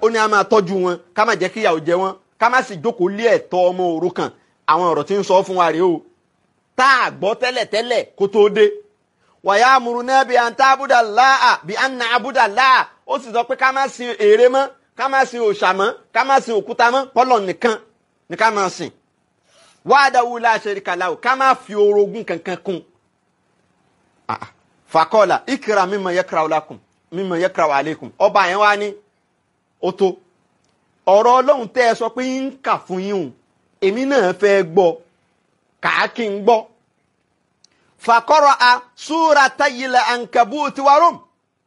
ó ní a máa tọ́jú wọn ká má jẹ́ kí ìyàwó jẹ wọn ká má sì jókòó lé ẹ̀tọ́ ọmọ òrukàn àwọn ọ̀rọ̀ tí ń sọ fún wa rèé o tá a gbọ́ tẹ́lẹ̀tẹ́lẹ̀ kó tóó dé wàyà amúrúnà bíi àǹtá abúdà láà bíi àǹnà abúdà láà ó sì sọ pé ká má sin ère mọ́ ká má sin òòṣà mọ́ ká má sin òkúta mọ́ pọ́lọ̀ nìkan ni ká má sìn wàdàwù láṣẹ kàláwù ká má fi orogún kankan kún fàkọ́ọ̀là ìkìrà mímọ yẹkìrà ọlákùn mímọ yẹkìrà wàlẹ́kùn ọba yẹn wá ní ó tó ọ̀rọ̀ ọlọ́run tẹ́ ẹ sọ pé ń kà fún yín o èmi náà fẹ́ gbọ́ kàákì ń gbọ́ fàkọ́rọ̀ a súra tayilẹ̀ ankabuti warum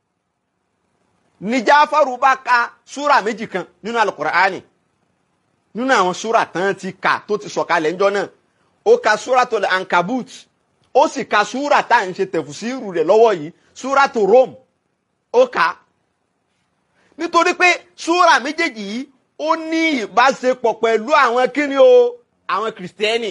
ní Jáfárù bá ka súra méjì kan nínú alukur'ani nínú àwọn súra tán ti kà tó ti sọ̀kalẹ̀ ńjọ́ náà ó ka súra tó lẹ̀ ankabut ó sì ka súra tá à ń ṣe tẹ̀fùsírù rẹ̀ lọ́wọ́ yìí súra tó Rome ó kà á nítorí pé súra méjèèjì yìí ó ní ìbáṣepọ̀ pẹ̀lú àwọn kíni o àwọn kìrìsìtẹ́nì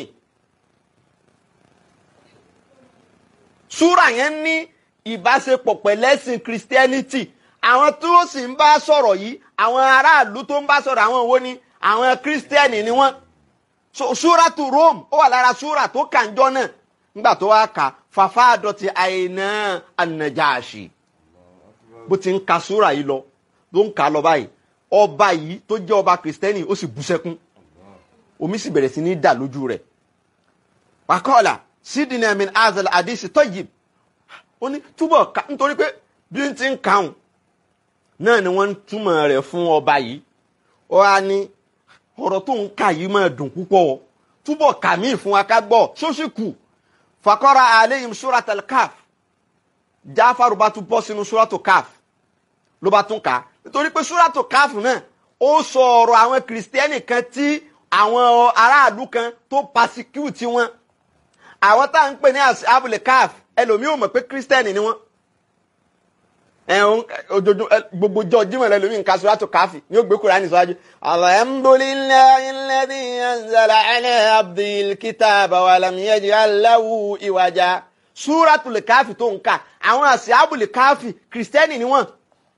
súra yẹn ní ìbáṣepọ̀ pẹ̀lẹ́sìn kìrìsìtẹ́nìtì àwọn tó sì ń bá sọ̀rọ̀ yìí àwọn aráàlú tó ń bá sọ̀rọ̀ àwọn wo ni àwọn kìrìsìtẹ́nì ni wọ́n súra tó Rome ó wà lára súra tó kànjọ́ náà nígbà tó wá kà fàfà àdọ̀tí àìná ànàjáàṣì bó ti ń ka súra yìí lọ ló ń kà á lọ báyìí ọba yìí tó jẹ́ ọba kìrìsìtẹ́nì ó sì bú sẹ́kún omi sì bẹ̀rẹ̀ sí ní dà lójú rẹ̀ wàkọ́ọ̀là sídìnnà min azal àdìsí tayyib ó ní túbọ̀ ká nítorí pé bí n ti ń kàún náà ni wọ́n ń túmọ̀ rẹ̀ fún ọba yìí ó wá ní ọ̀rọ̀ tó ń kà yìí máa dùn púpọ̀ túbọ̀ kà mí fún wa ká gbọ́ sósì kù fakọ́ra aleyhim suratul kaf jáfàrú bá tún bọ́ sínú suratul kaf ló bá tún kà á nítorí pé suratul kaf náà ó sọ ọ̀rọ̀ àwọn kìrìsìtẹ́nì kan tí àwọn aráàlú kan tó pasecute wọn àwọn tá à ń pè ní abúlé kaf ẹlòmíì ò mọ̀ pé kìrìsìtẹ́nì ni wọ́n ẹ̀hún ojoojúmọ́ gbogbo jọ jímọ̀ lẹ́lòmíì nǹkan suratul káfì ní ó gbé Kùránì síwájú. alhamdulillahi alladhi anzala ala abdil kitaba wa lam yaj'al lahu iwaja. suratul káfì tó ń kà àwọn àṣìábùlì káfì kìrìsìtẹ́nì ni wọ́n.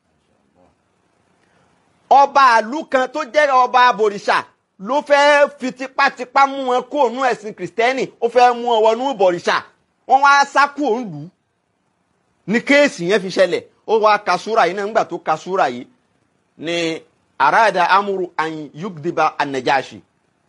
ọba àlú kan tó jẹ́ ọba abòrìṣà ló fẹ́ fi tipátipá mú wọn kó ònú ẹ̀sìn kìrìsìtẹ́nì ó fẹ́ mú wọn wọnú ìbọ̀rìṣà wọ́n wá sá kúrò ń lù ú ní kéèsì yẹn fi ṣẹlẹ̀ ó wá ka súra yìí náà nígbà tó ka súra yìí ni arada amuru an yugdiba anajashi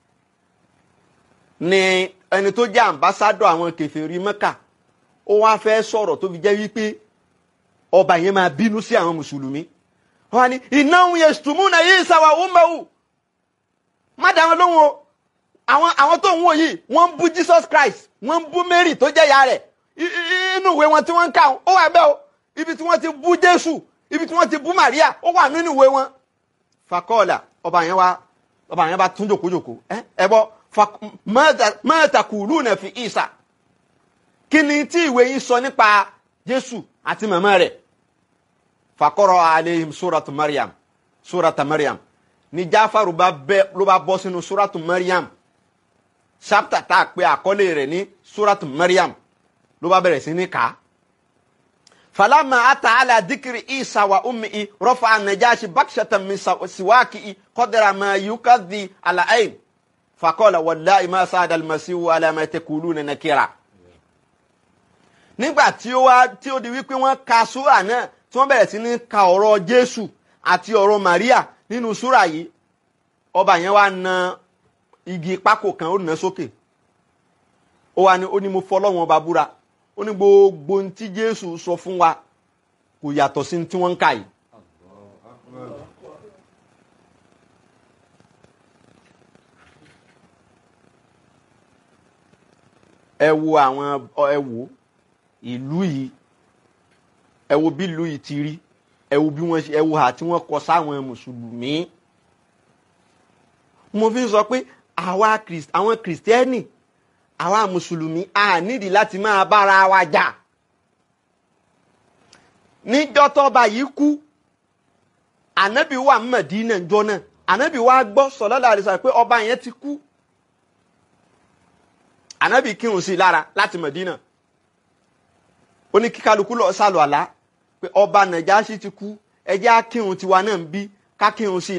ni ẹni tó jẹ́ ambassadọ àwọn kèfèrí Mẹ́kà ó wá fẹ́ sọ̀rọ̀ tó fi jẹ́ wípé ọba yẹn máa bínú sí àwọn mùsùlùmí wọ́n ní innahum yashtumuna Isa wa ummuhu má dáwọn lóhùn o àwọn àwọn tó ń wò yìí wọ́n ń bú Jesus Christ wọ́n ń bú Mary tó jẹ́ ìyá rẹ̀ inú ìwé wọn tí wọ́n ń kà ó wà bẹ́ẹ̀ o ibi tí wọ́n ti bú jésù ibi tí wọ́n ti bú maria ó wà nínú ìwé wọn. fakọ́ọ̀là ọba yẹn wá ọba yẹn bá tún jòkójòkó ẹ ẹ bọ mẹ́ta kùlù náà fi ìsà kí ni tí ìwé yín sọ nípa jésù àti màmá rẹ̀ fakọ́rọ̀ aleihim suratu mariam surata mariam ní jáfàrú bá bẹ́ ló bá bọ́ sínú suratu mariam chapter tá a pè àkọlé rẹ̀ ní suratu mariam ló bá bẹ̀rẹ̀ sí ní kàá فلما أتى على ذكر عيسى وأمه رفع النجاشي بكشة من سواكه قدر ما يكذي على عين فقال والله ما ساد المسيح على ما تقولون نكرا nígbà tí ó wá tí ó di wípé wọ́n ka súrà náà tí wọ́n bẹ̀rẹ̀ sí ní ka ọ̀rọ̀ Jésù àti ọ̀rọ̀ Maria nínú súrà yìí ọba yẹn wá na igi pákó kan ó nà sókè ó wá ní ó ní mo fọlọ́wọ́n ọba búra ó ní gbogbo ohun tí jésù sọ fún wa kò yàtọ̀ sí tí wọ́n ń kà yìí. ẹ wo àwọn ẹ wo ìlú yìí ẹ wo bí ìlú yìí ti rí ẹ wo bí wọ́n ṣe ẹ wo hà tí wọ́n kọ sáwọn mùsùlùmí. mo fi sọ pé àwa àwọn kìrìsìtẹ́nì àwa mùsùlùmí a nídìí láti máa bára wa jà níjọ́ tọ́ba yìí kú ànábì wà Mẹdínà ńjọ́ náà ànábì wa gbọ́ sallallahu alaihi wasallam pé ọba yẹn ti kú ànábì kírun sí i lára láti Mẹdínà ó ní kíkálukú lọ sálọ àlá pé ọba Nàjáṣì ti kú ẹ jẹ́ á kírun tiwa náà ń bí ká kírun sí i